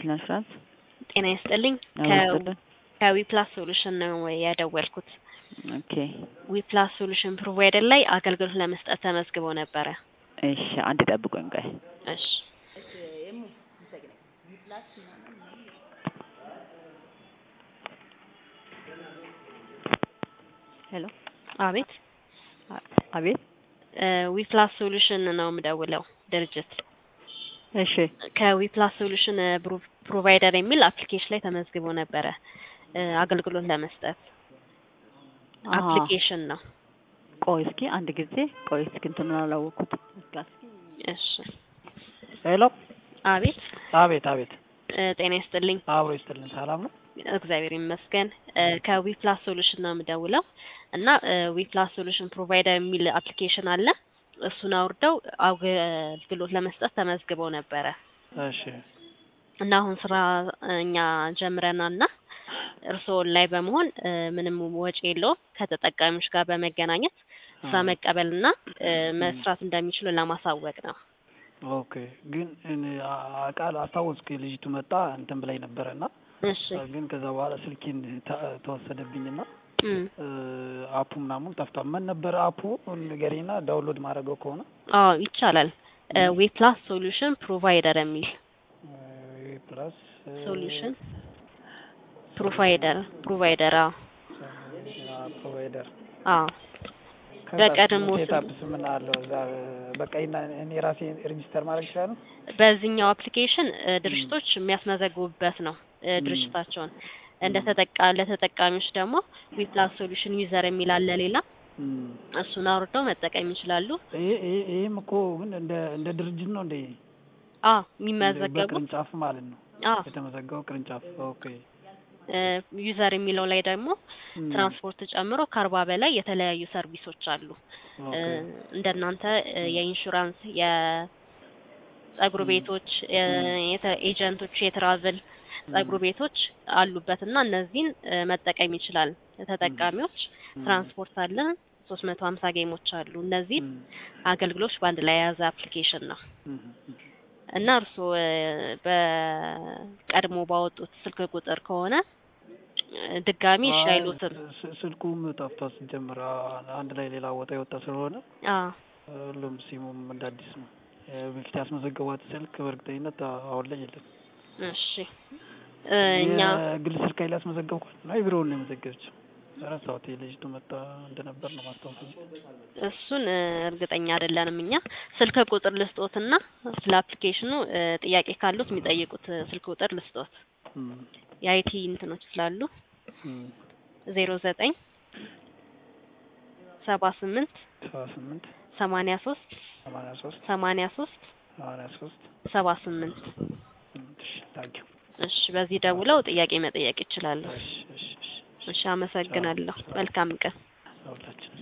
ፕሮፌሽናል ኢንሹራንስ ጤና ይስጥልኝ። አመስግን ከዊፕላስ ሶሉሽን ነው የደወልኩት። ኦኬ ዊፕላስ ሶሉሽን ፕሮቫይደር ላይ አገልግሎት ለመስጠት ተመዝግበው ነበረ። እሺ አንድ ጠብቆኝ ቆይ እሺ ሄሎ አቤት አቤት ዊፕላስ ሶሉሽን ነው የምደውለው ድርጅት እሺ ከዊፕላስ ሶሉሽን ፕሮቫይደር የሚል አፕሊኬሽን ላይ ተመዝግቦ ነበረ እ አገልግሎት ለመስጠት አሃ። አፕሊኬሽን ነው። ቆይ እስኪ አንድ ጊዜ ቆይ እስኪ እንትኑን አላወቅኩት እሺ ሄሎ አቤት አቤት አቤት እ ጤና ይስጥልኝ። አብሮ ይስጥልን ሰላም ነው እግዚአብሔር ይመስገን። እ ከዊፕላስ ሶሉሽን ነው የምደውለው እና እ ዊፕላስ ሶሉሽን ፕሮቫይደር የሚል አፕሊኬሽን አለ። እሱን አውርደው አገልግሎት ለመስጠት ተመዝግበው ነበረ እሺ እና አሁን ስራ እኛ ጀምረናል እና እርስዎ ላይ በመሆን እ ምንም ወጪ የለውም ከተጠቃሚዎች ጋር በመገናኘት ስራ አ- መቀበልና እ መስራት እንደሚችሉ ለማሳወቅ ነው። ኦኬ ግን እኔ አ- ቃል አስታወስኩ ልጅቱ መጣ እንትን ብላኝ ነበረ እና እሺ ግን ከዛ በኋላ ስልኬን ተ- ተወሰደብኝና እም። እ አፑ ምናምን ጠፍቷል ምን ነበረ አፑ ንገሪና ዳውንሎድ ማድረገው ከሆነ አዎ ይቻላል። ዌፕላስ ሶሉሽን ፕሮቫይደር የሚል ፕላስ ሶሉሽን ፕሮቫይደር ፕሮቫይደር አዎ ፕሮቫይደር አዎ በቀድሞ ስም- ሴታፕስ ምን አለው እዛ በቃ ይና- እኔ ራሴ ሬጂስተር ማድረግ ይችላል በዚህኛው አፕሊኬሽን እ ድርጅቶች የሚያስመዘግቡበት ነው እ ም። ድርጅታቸውን እንደ ተጠቃ ለተጠቃሚዎች ደግሞ ዊፕላስ ሶሉሽን ዩዘር የሚል አለ ሌላ እሱን አውርደው መጠቀም ይችላሉ። ይህም እኮ ግን እንደ እንደ ድርጅት ነው እንደ አዎ የሚመዘገቡ በቅርንጫፍ ማለት ነው አዎ የተመዘገበው ቅርንጫፍ ኦኬ እ ዩዘር የሚለው ላይ ደግሞ ም። ትራንስፖርት ጨምሮ ከአርባ በላይ የተለያዩ ሰርቪሶች አሉ። እ ኦኬ እንደናንተ እ የኢንሹራንስ፣ የጸጉር ም። ቤቶች፣ እ የተ- ኤጀንቶች፣ የትራቭል ጸጉር ቤቶች አሉበት እና እነዚህን እ መጠቀም ይችላል ተጠቃሚዎች። ም። ትራንስፖርት አለ፣ ሶስት መቶ ሀምሳ ጌሞች አሉ። እነዚህ ም። አገልግሎች በአንድ ላይ የያዘ አፕሊኬሽን ነው ም። እና እርስዎ እ በቀድሞ ባወጡት ስልክ ቁጥር ከሆነ እ ድጋሚ እሺ አይ፣ አይሉትም። ስ- ስልኩም ጠፍቷል ሲጀምር አ- አንድ ላይ ሌላ ቦታ የወጣ ስለሆነ አዎ ሁሉም ሲሙም እንደ አዲስ ነው እ በፊት ያስመዘገቧት ስልክ በእርግጠኝነት አ- አሁን ላይ የለም እሺ እ እኛ የግል ስልክ ላይ ያስመዘገብኳት ነው የቢሮውን ነው የመዘገበችው ረሳሁት የልጅቱ መጣ እንደነበር ነው ማስታወስ እሱን እ እርግጠኛ አይደለንም እኛ። ስልክ ቁጥር ልስጦትና ስለ አፕሊኬሽኑ እ ጥያቄ ካሉት የሚጠይቁት እ ስልክ ቁጥር ልስጦት። የአይቲ እንትኖች ስላሉ ዜሮ ዘጠኝ ሰባ ስምንት ሰባ ስምንት ሰማኒያ ሶስት ሰማንያ ሶስት ሰማኒያ ሶስት ሰማንያ ሶስት ሰባ ስምንት ስምንት እሺ ታንኪዩ እሺ በዚህ ደውለው ጥያቄ መጠየቅ ይችላሉ። እሺ እሺ እሺ እሺ አመሰግናለሁ። መልካም ቀን። ሁላችን